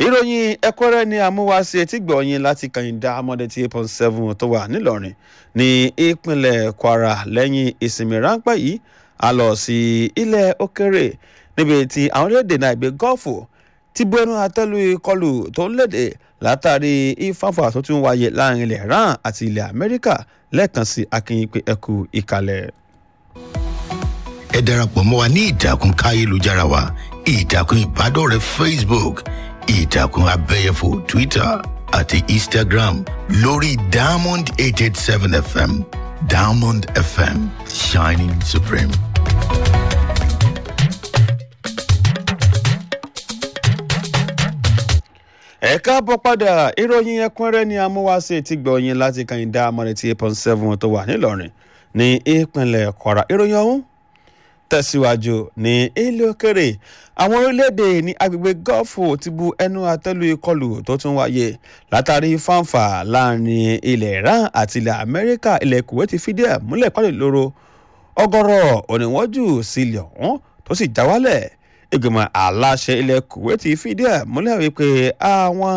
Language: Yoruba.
ìròyìn ẹ̀kúnrẹ́rẹ́ ni amúwáṣe tí gbọ̀nyìn láti kàyìndà amọ̀dé tí eight point seven tó wà nílọrin ní ìpínlẹ̀ kwara lẹ́yìn ìsinmi ráńpẹ́ yìí a lọ sí ilẹ̀ òkèrè níbi tí àwọn orílẹ̀-èdè náà ìgbé gọ́ọ̀fù ti bu ẹnu àtẹ́lu ìkọlù tó ń léde látàrí ìfáfà tó tún wáyé láàrin ilẹ̀ iran àti ilẹ̀ amẹ́ríkà lẹ́ẹ̀kan sí akínyìn pé ẹkú ìkàlẹ̀. ẹ darapọ̀ mọ́ wa ní ìtàkùn káyélujára wa ìtàkùn ìbádọ́rẹ̀ẹ́ facebook ìtàkùn abẹ́yẹfò twitter àti instagram lórí diamond eight eight seven fm diamond fm shining supreme. ẹ káàbọ̀ padà ìròyìn ẹ̀kúnrẹ́rẹ́ ni amúwáṣe ti gbọ̀nyìn láti kàyìndà amọ̀dé tí eight point seven tó wà nílọrin ní ìpínlẹ̀ kwara ìròyìn ọ̀hún tẹ̀síwájú ní ilé òkèrè àwọn orílẹ̀-èdè ní agbègbè gọ́ọ̀fù ti bu ẹnu àtẹ́lu ìkọlù tó tún wáyé látàrí fáǹfà láàrin ilẹ̀ iran àti ilẹ̀ amẹ́ríkà ilẹ̀ kuwait ti fìdí ẹ̀ múlẹ̀ pálí lóró ọgọ́rọ̀ òníwọ́jù sílẹ̀ ọ̀hún tó sì já wálẹ̀ ìgbìmọ̀ aláṣẹ ilẹ̀ kuwait ti fìdí ẹ̀ múlẹ̀ wípé àwọn